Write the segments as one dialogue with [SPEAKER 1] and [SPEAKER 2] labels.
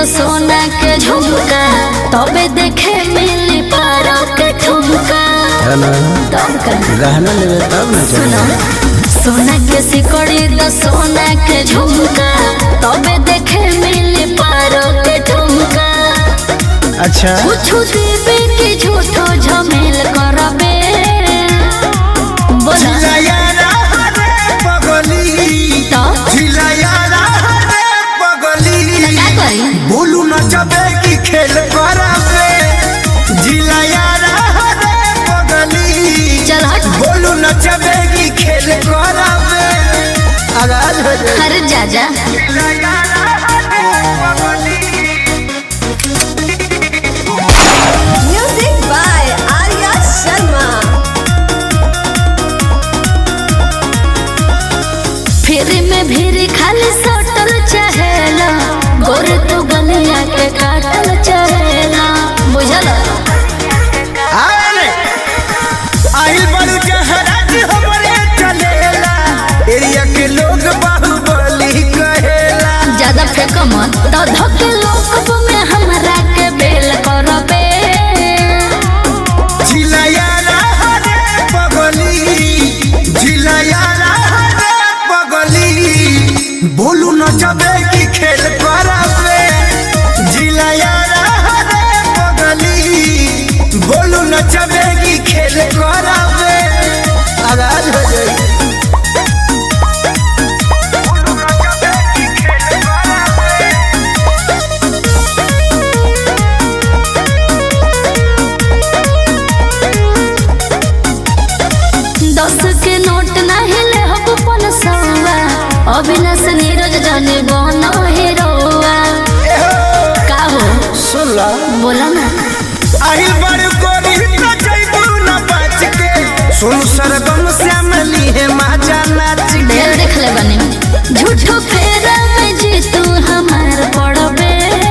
[SPEAKER 1] सोना के झुमका तबे देखे मिली पारो के ठुमका
[SPEAKER 2] है ना
[SPEAKER 1] तब का
[SPEAKER 2] गहना लेवे तब ना
[SPEAKER 1] सुनो सोना के सिकड़ी द सोना के झुमका तबे देखे मिली पारो के ठुमका
[SPEAKER 2] अच्छा
[SPEAKER 1] कुछ देवे के झूठो झमेल करबे बोला
[SPEAKER 3] झिलयारा रे पगली
[SPEAKER 1] तो
[SPEAKER 3] झिलयारा रे पगली
[SPEAKER 1] क्या करी
[SPEAKER 3] बोलू नचबे की खेल करबे झिलयारा रे पगली
[SPEAKER 1] चल हट
[SPEAKER 3] बोलू नचबे की खेल करबे आगाज हो जाए
[SPEAKER 1] अरे जा जा
[SPEAKER 3] झिलयारा रे पगली
[SPEAKER 4] Music by Arya Sharma.
[SPEAKER 1] फिर में भीड़ खाली सटल चहेला गोर तू गलिया के काटल चहेला बुझल
[SPEAKER 3] आले आइल बड़ू जहराज हमरे चलेला एरिया के लोग बाहुबली कहेला
[SPEAKER 1] ज्यादा फेंको मत तो धके लोक में हमरा के बेल करबे
[SPEAKER 3] झिलयारा रे पगली झिलयारा रे पगली बोलू नचबे की खेल करबे झिलयारा रे पगली बोलू नचबे की खेल करबे आगाज हो जाई
[SPEAKER 1] दस के नोट नहीं ले हब पन सौवा अविनाश नीरज जाने बनो हीरोवा का हो
[SPEAKER 3] सुन ला
[SPEAKER 1] बोला ना
[SPEAKER 3] आहिल बड़ गोरी तो जइबू न बच के सुन सरगम श्याम लीहे माजा नाच के
[SPEAKER 1] ढेर देख ले बने झूठो फेरा में जी तू हमार पड़बे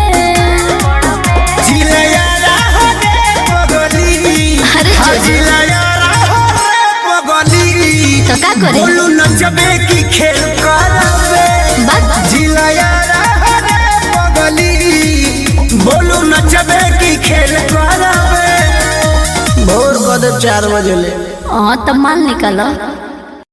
[SPEAKER 3] झिलयारा हो रे पगली
[SPEAKER 1] अरे
[SPEAKER 3] हाँ,
[SPEAKER 1] जोजी।
[SPEAKER 3] झिलयारा हो रे पगली
[SPEAKER 1] तो का करे
[SPEAKER 3] बोलू नचबे की खेल करबे
[SPEAKER 1] बात
[SPEAKER 3] झिलयारा हो रे पगली बोलू नचबे की खेल करबे भोर कद चार बजे ले
[SPEAKER 1] हाँ तो माल निकालो